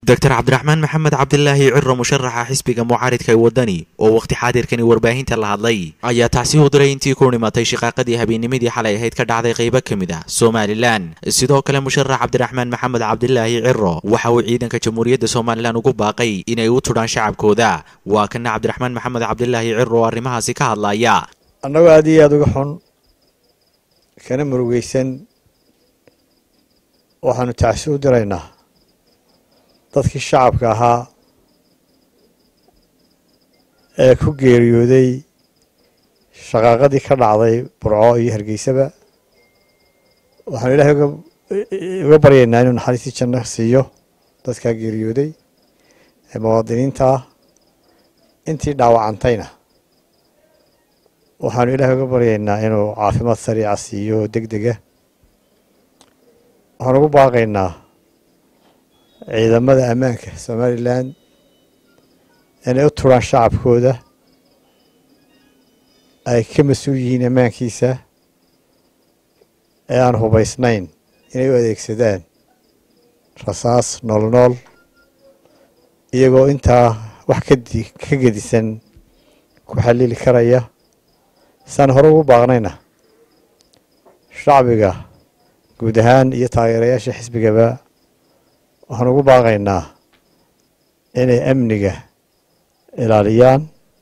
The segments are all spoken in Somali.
doctor cabdiraxmaan maxamed cabdilaahi ciro musharaxa xisbiga mucaaridka ee wadani oo wakhti xaadirkani warbaahinta la hadlay ayaa tacsi u diray intii ku dhimatay shaqaaqadii habeennimadii xalay ahayd ka dhacday qaybo ka mid ah somalilan sidoo kale musharax cabdiraxmaan maxamed cabdilaahi ciro waxa uu ciidanka jamhuuriyadda somalilan ugu baaqay inay u tudhaan shacabkooda waa kana cabdiraxmaan maxamed cabdilaahi ciro oo arrimahaasi ka hadlaya annagoo aada iyo aada uga xun kana murugeysan waxaanu tacsi u diraynaa dadkii shacabka ahaa ee ku geeriyooday shaqaaqadii ka dhacday burco iyo hargeysaba waxaanu ilaahay uga baryaynaa inuu naxariistii janno siiyo dadkaa geeriyooday ee muwaadiniinta ah intii dhaawacantayna waxaanu ilaahay uga baryaynaa inuu caafimaad sariica siiyo deg dega waxaan ugu baaqaynaa ciidamada ammaanka somalilan inay u turaan shacabkooda ay ka mas-uul yihiin ammaankiisa ee aan hubaysnayn inay u adeegsadaan rasaas nool nool iyagoo intaa wax kadi ka gedisan ku xalili karaya saan hore ugu baaqnayna shacbiga guud ahaan iyo taageerayaasha xisbigaba waxaan ugu baaqaynaa inay amniga ilaaliyaan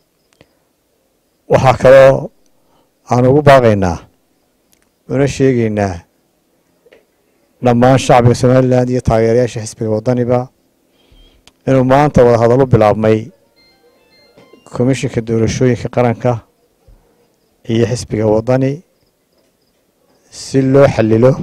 waxaa kaloo aan ugu baaqaynaa una sheegaynaa dhammaan shacbiga somalilan iyo taageerayaasha xisbiga waddaniba inuu maanta wadahadallo bilaabmay komishinka doorashooyinka qaranka iyo xisbiga waddani si loo xalilo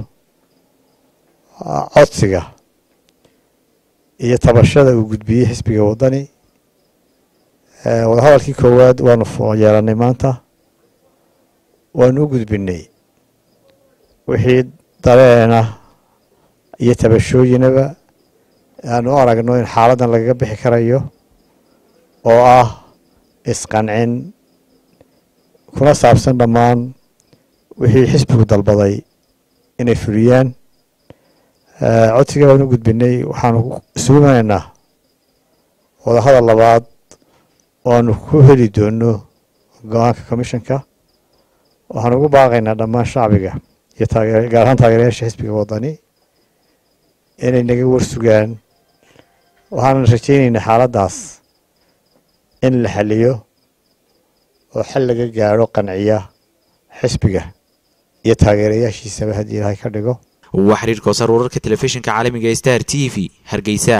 codsiga iyo tabashada uu gudbiyey xisbiga waddani wadahadalkii koowaad waanu yeelannay maanta waanu u gudbinay wixii dareena iyo tabashooyinaba aanu u aragno in xaaladdan lagaga bixi karayo oo ah isqancin kuna saabsan dhammaan wixii xisbigu dalbaday inay fuliyaan codsiga waanu u gudbinay waxaanu isugunaynaa wadahadal labaad oo aanu ku heli doono go-aanka commissionka waxaanu ugu baaqaynaa dhammaan shacbiga iyo taage gaar ahaan taageerayaasha xisbiga waddani inay naga warsugaan waxaanan rajaynaynaa xaaladdaas in la xaliyo oo xal laga gaadho qanciya xisbiga iyo taageerayaashiisaba haddii ilaahay ka dhigo waa xiriir koosar wararka telefishinka caalamiga star t v hargeysa